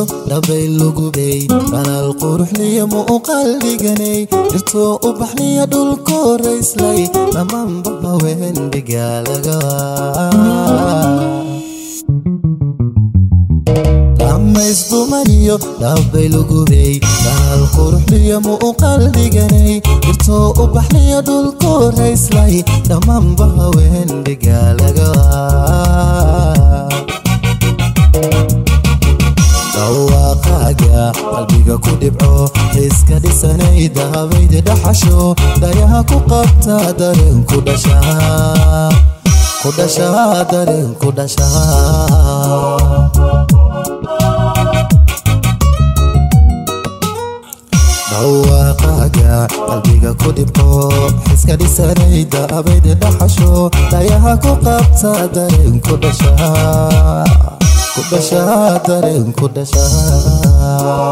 dhabay lugubey dhalal quruxliya muuqaal dhiganay dhirtoo u baxniya dhulku rayslay dhammaanba haween dhigaalaga dhammaysdumaniyo dhabbay lugubey dhalal quruxliya muuqaal dhiganay dhirtoo u baxniya dhulku rayslay dhammaanba haween dhigaalaga dhawaaqaaga qalbiga ku dhibco xiiska dhisanay dahabayda dhaxasho dhayaha ku qabta dareen ku dhashaa ku dhashaa dareen ku dhashaa dhawaaqaaga qalbiga ku dhibco xiska dhisanay dahabayda dhaxasho dhayaha ku qabta dareen ku dhashaa ku dhashaa dareen ku dhashaa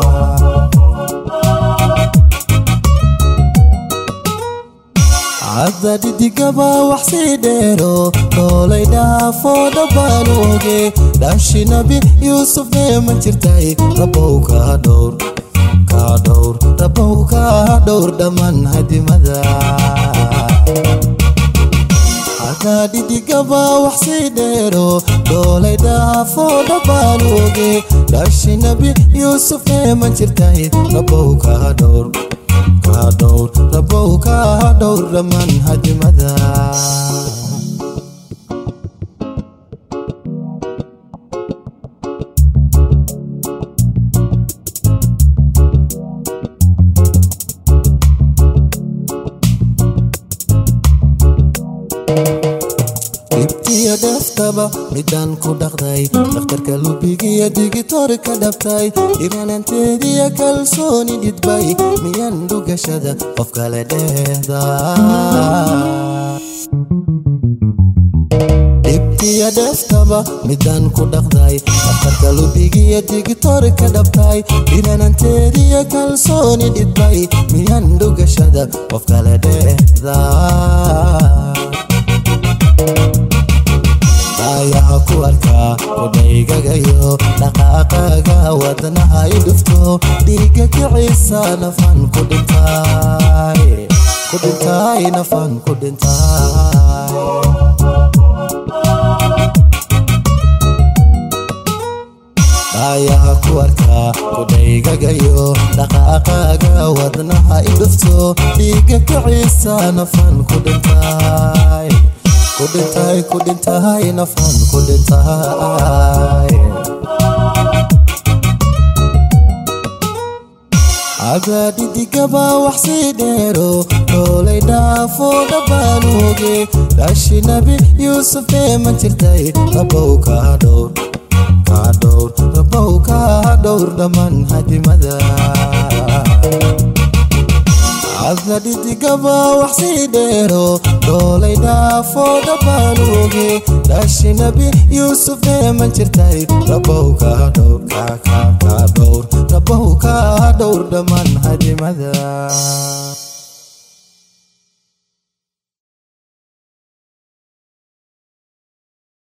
cadda dhidigaba wax sii dheero dhoolay dhaafoo dhabbaan oge dhaashi nabi yuusuf neema jirtay rabow kaa dhowr kaa dhowr rabow kaa dhowr dhammaan hadimada dhidhigaba wax sii dheero dhoolay dhaafoo dhabbaan oge dhaashi nabi yuusuf neema jirtay rabow kaa dhowr kaa dhowr rabow kaa dhowr dhammaan hadimada dhibtiyo dheeftaba midaan ku dhaqday dhakhtarka lubigiyo digitori ka dhabtay dhirananteediyo kalsooni dhidbay miyaan dhugashada qof kale dheehda dhibtiyo dheeftaba midaan ku dhaqday dhakhtarka lubigiyo digitori ka dhabtay dhirananteediyo kalsooni dhidbay miyaan dhugashada qof kale dheehda ayaha ku arkaa kudhaygagayo dhaqaaqaaga wadnaha i dhufto dhiiga kiciisa nafan ku dhintay ku dhintay nafan ku dhintay ayaha ku arkaa kudhaygagayo dhaqaaqaaga wadnaha i dhufto dhiiga kiciisa nafan ku dhintay kudhintay kudhintay nafan kudhintay cadaadhidigaba wax sii dheero dhoolay dhaafoo dhabbaan oge dhaashi nabi yuusuf neema jirtay rabow kaa dhowr kaa dhowr rabow kaa dhowr dhammaan hadimada cadadhidigaba wax sii dheero dhoolay dhaafoo dhabbaan oge dhaashi nabi yuusuf neema jirtay rabow kaa dhowr kaa kaa kaa dhowr rabow kaa dhowr dhammaan hadimada